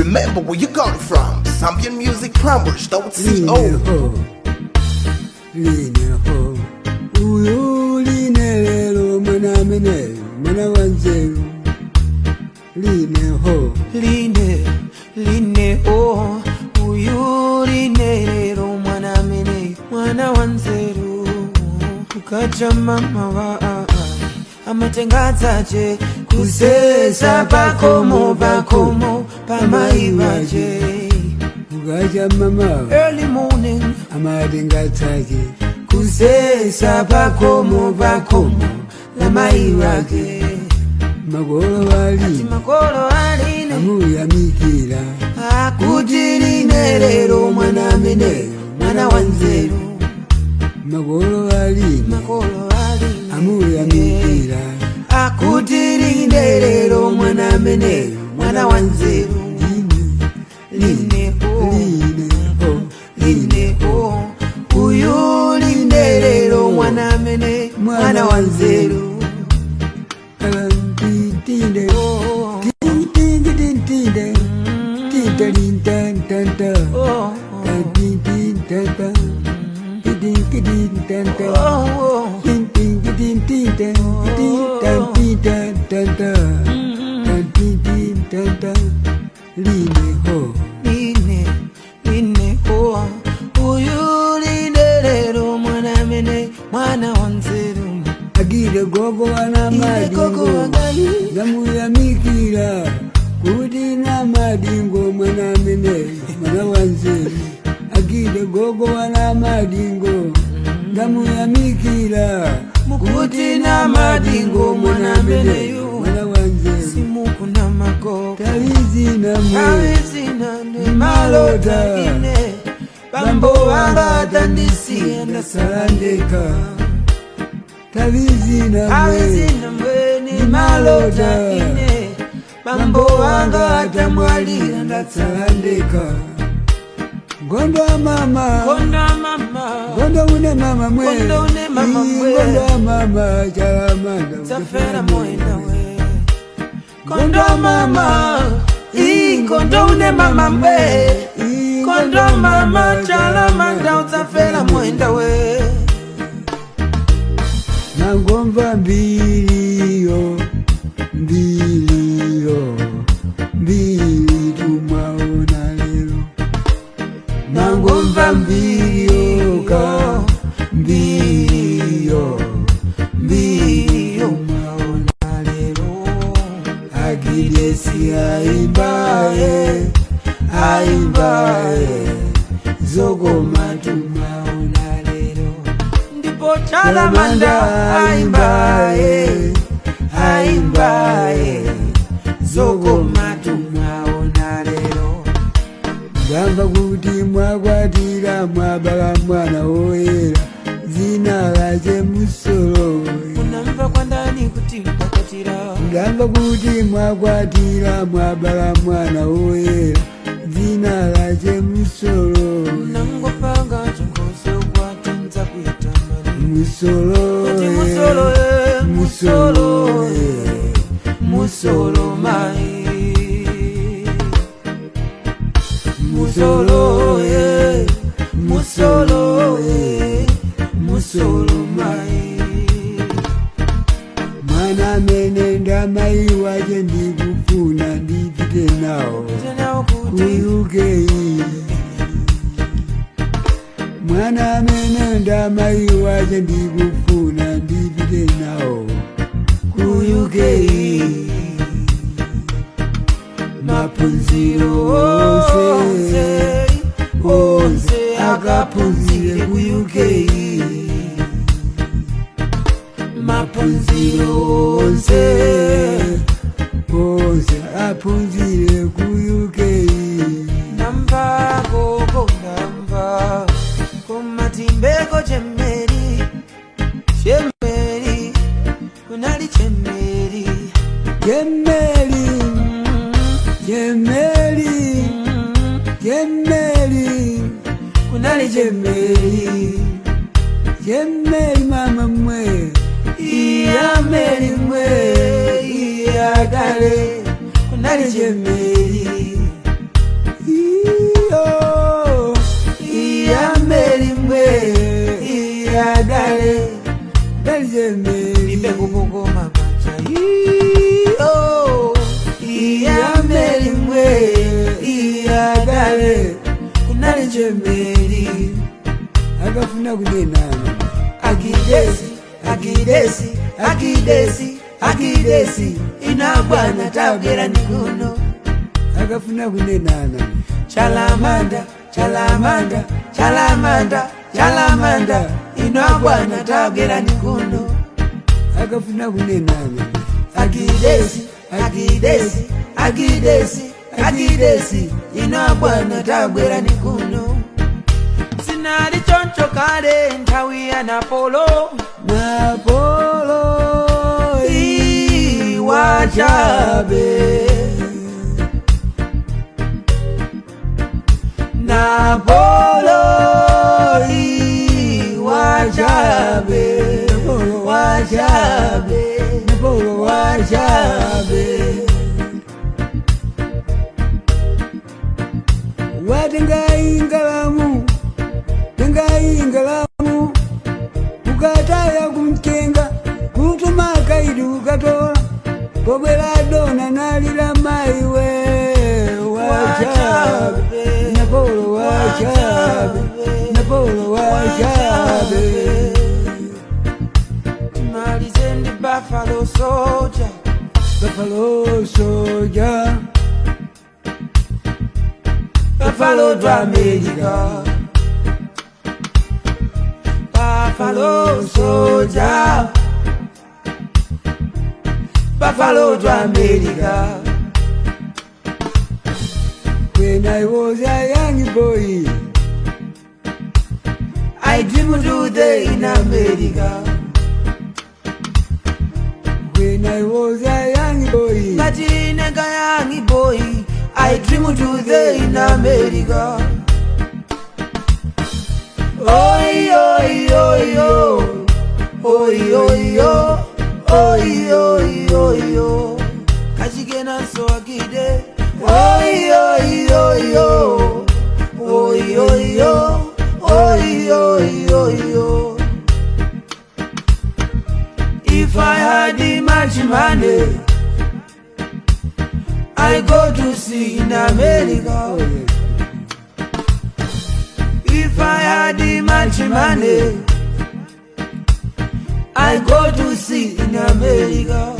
Remember where you got it from. Zambian Music Plumbers, line CO. ho line ho uyu line lelo mwana amene mwana wa nzeru line ho line line o uyu line lero mwana amene mwana wa nzeru ukaja mama wa ai amatenga dzache kusesa pakomo pakomo pamai vache ukaja mama early morning amatenga tsake kusesa pakomo pakomo la mai wake makolo wali makolo aline amuyamikira akuti line lero mwana ameneyo mwana wa nzeru makolo wali makolo aline amuyamikira akuti line lero mwana ameneyo mwana wa nzeru line line o line ho line o uyu line lero mwana amene mwana wa nzeru Tinde, Oh, tinde, tinde, tinde, tinde, tinde, oh, tinde, tinde, tinde, tinde, tinde, oh, tinde, tinde, tinde, tinde, tinde, tinde, tinde, line ho, line line o uyu line lero mwana amene mwana wa nzeru agire gogo wana Ile koko madingo, wagayi namuyamikira kuti na madingo mwana amene mwana wanzeru agire gogo wana madingo ndamuyamikira mukuti na madingo mwana ameneyu mwana wanzeru simukuna magogo talizina mwe awezina ndi malota ine bambo wanga atandisiya ndasalandeka talizina mwe awezina mbweni malota ine bambo wanga atamwalira ndatsala ndasalandeka ngondo wa mama konda mama ngondo une mama mwe Ngondo une mama Ii, mwe. ngondo wa mama chalamanda tafera moenda we kondo mama ii kondo une mama mbe Ii, kondo mama chalamanda utsafela mwenda we nangomva mbiliyo mbiliyo mbili tumwaona lero nangomva mbiliyo ka mbiliyo mbili tumwaona lero agidesi aimbaye aimbaye zogoma tumwaona lero ndipo chalamanda aimbaye aimbaye zogoma tumwaona lero ngamba kuti mwakwatira mwabala mwana woyera zina lache musolo unamva kwandani kuti mkwatira ngamba kuti mwakwatira mwabala mwana woyera zina lache musolo nangopanga chongozo kwatinza kuitamani musolo kuti musolo e musolo e musolo mai musolo e musolo e musolo mai mwana amene ndamai wache ndikufuna ndipite nawo tenawo kuti kuyuke mwana amene ndamai wache ndikufuna ndipite nawo kuyuke maphunziro onse onse akaphunzire kuyuke maphunziro onse onse aphunzire kuyuke ndamva koko ndamva kumatimbeko chemeri chemeri kunali chemeri Jemeli, Jemeli, Jemeli, kunali chemeri Jemeli mama mwe, iya meri mwe iya kale kunali chemeri chemeri akafuna kunenana akidesi akidesi akidesi akidesi inabwana tabwera nikuno akafuna kunenana chalamanda chalamanda chalamanda chalamanda inabwana tabwera nikuno akafuna kunenana akidesi akidesi akidesi akidesi inabwana tabwera nikuno sinali choncho kale nthawi ya napolo napolo iwachabe napolo iwachabe wachabe napolo wachabe watengaingalamu tengaingalamu ukataya kumtenga kutuma kaidi ukatola kobwera dona nalila maiwe wachabe napolo wachabe napolo wachabe Timalize ndi buffalo soldier Buffalo soldier Buffalo to America Buffalo soldier Buffalo to America When I was a young boy I dream to the in America When I was a young boy Ngati nega young boy I dream to the in America Oi oi oi oi Oi oi oi Oi oi oi oi Kachigena so agide Oi oi oi oi Oi oi oi Oi oi oi oi If I had the much money I go to see in America Oh, yes. If I had the much money, I go to see in America.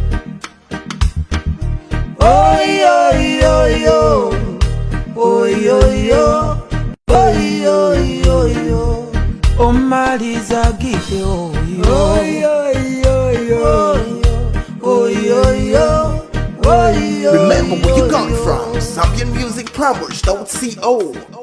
Oh yo yo yo, oh yo yo, oh yo yo yo. Oh Marisa Gite, oh Oh, yo, yo, yo, yo. oh yo yo, oh yo. Remember where you yo, come yo. from. ZambianMusicPromos.co.